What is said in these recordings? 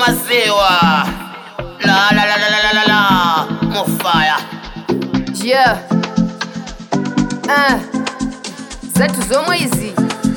maziwa la la la la la la la la mufaya Yeah. Ah. Zetu zomwe izi.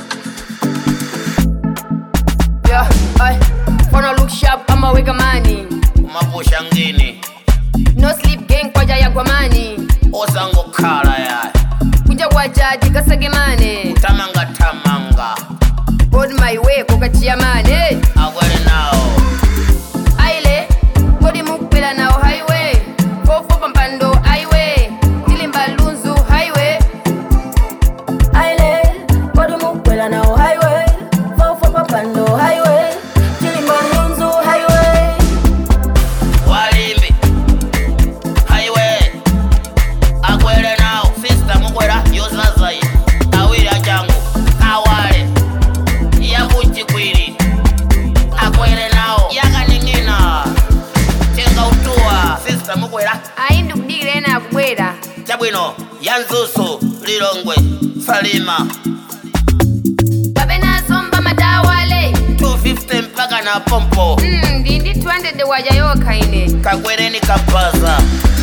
Yeah. Ay. Wanna look sharp ama weka mani. kumapusha ngini No sleep gang kwaja ya gwamani. osangokhala ya Kunja kwajaji kasage mane. tamanga tamanga On my way kokachia mane. akwele nawo Aile. Kodi mukpela nao highway. Fofo pampando highway. Tilimba lunzu highway. Aile, kodi mukwela nao highway Fofo papando highway Chilimba Lunzu highway walimbi highway akwele nawo sister mukwela yozazayi awiri achangu awale yakuchikwiri akwele nawo yakaning'ina tenga utuwa sister mukwela Ayi ndikudikira ena akubwera. chabwino yanzusu lilongwe salima Kapena somba madawale. 250 mpaka na pompo Mm, ndi ndi 200 waja yokha ine. kakwereni kabaza